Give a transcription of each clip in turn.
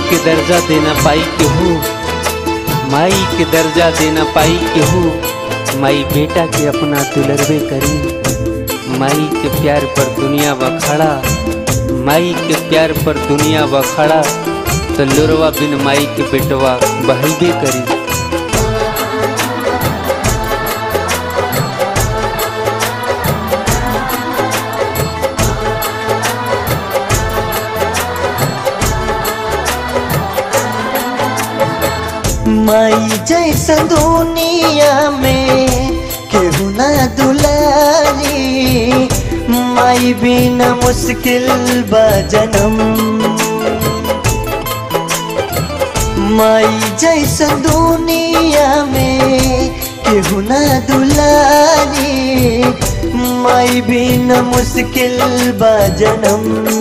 के दर्जा देना पाई केहू माई के दर्जा देना पाई केहू माई बेटा के अपना दुलरबे करी माई के प्यार पर दुनिया बखाड़ा माई के प्यार पर दुनिया बखाड़ा तो लुरवा बिन माई के बेटवा बहबे करी माई जैसा दुनिया में केहू ना दुलारी माई बिना मुश्किल बा जन्म माई जैसा दुनिया में केहू ना दुलारी माई बिना मुश्किल बा जन्म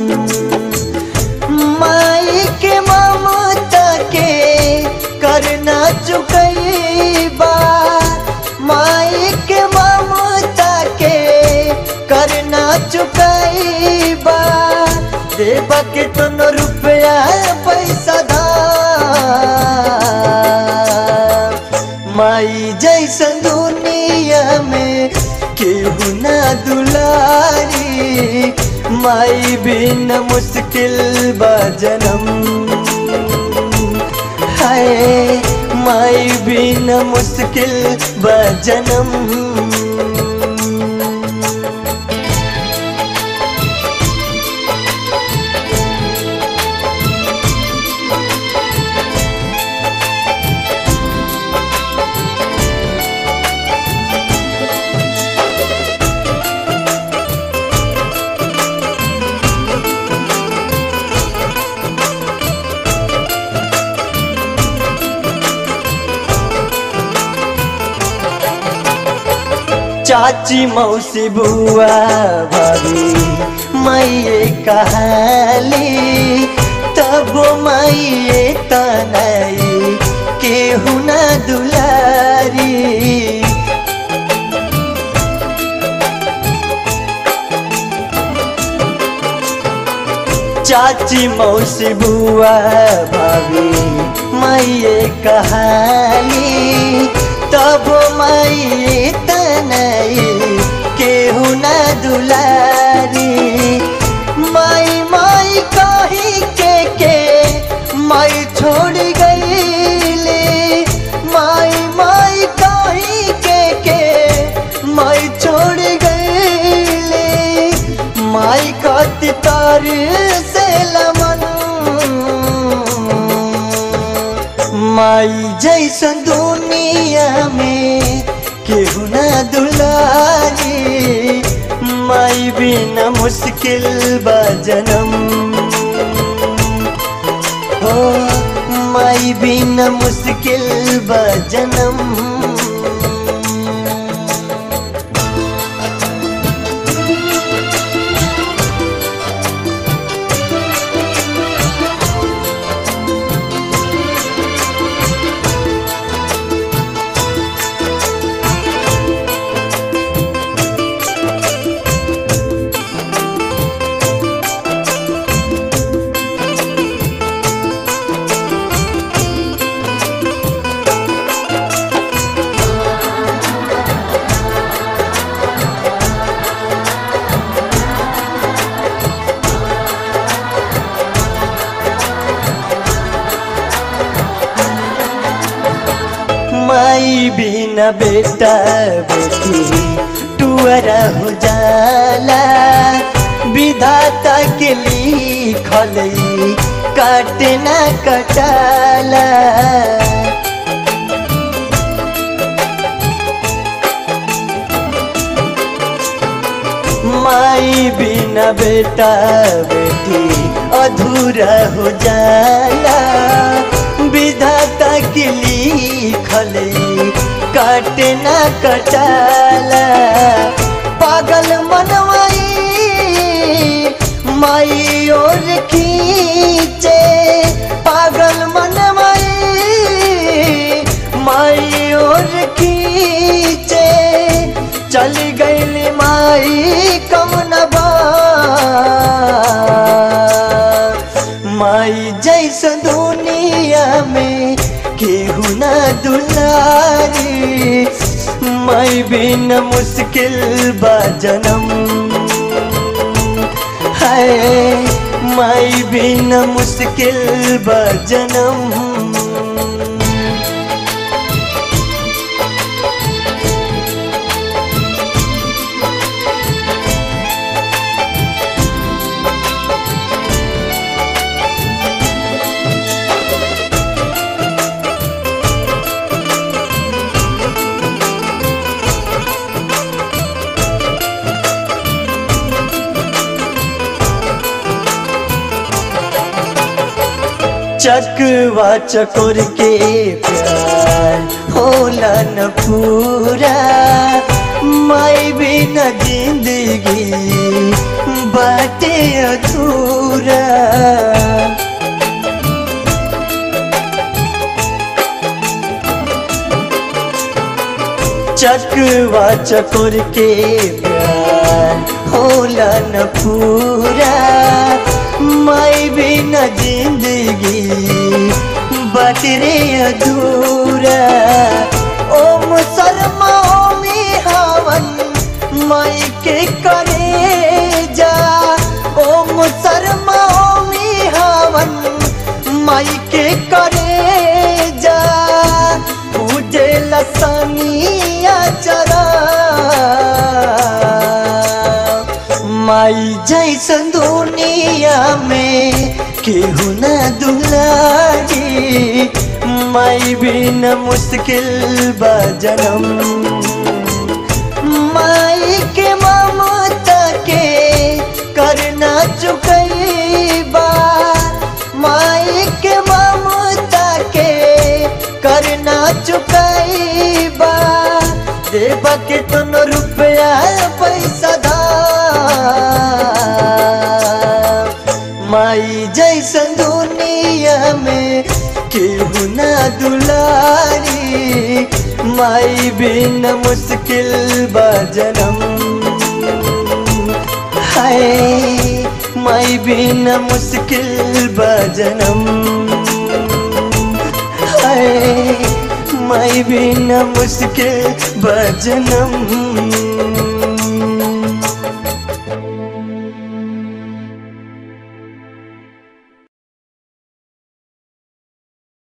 माई के ममता के करना चुकैबा माई के ममता के करना चुकैबा देबा के तनो रुपया पैसा धा माई जैसा दुनिया में केहू ना दुलारी माई बिन मुश्किल बा जन्म हाय माई बिन मुश्किल बा जन्म चाची मौसी बुआ भाभी मैये कहाली तब मैये तनई केहू ना दुलारी चाची मौसी बुआ भाभी मैये कहाली तब मैये तनई केहू ना दुलारी माई माई कही के के माई छोड़ गईले माई माई कही के के माई छोड़ गईले माई कति तार से लमन माई जैसा दुनिया में केहू ना दुलारी माई बिना मुश्किल बा जन्म हो माई बिना मुश्किल बा जन्म माई बिना बेटा बेटी टुअरा हो जाला विधाता के लिखल काटना कटाला माई बिना बेटा बेटी अधूरा हो जाला विधाता के लिखल काटना कटाला पागल मनवाई माई और खींचे पागल मनवाई माई और खींचे चल गई माई कमनबा माई जैसा दून माई बिन मुश्किल बा जनम है माई बिन मुश्किल बा जनम चकवा चकोर के प्यार होला न पूरा माई बिना जिंदगी बाटे अधूरा चकवा चकोर के प्यार होला न पूरा माई बिना जिंदगी बटरे अधूरा ओम शर्मा ओमी हवन माई के करे जा ओम शर्मा ओमी हवन माई के करे जा पूजे लसनिया चरा माई जैसन दुनिया में केहू न दुलारी माई बिन मुश्किल बा जनम माई के ममता के करना चुकैबा माई के ममता के करना चुकैबा देबा के तुन रुपया पैसा धा माई जैसन दुनिया में केहू ना दुलारी माई बिन मुश्किल बा जनम हाय माई बिन मुश्किल बा जनम हाय माई बिन मुश्किल बा जनम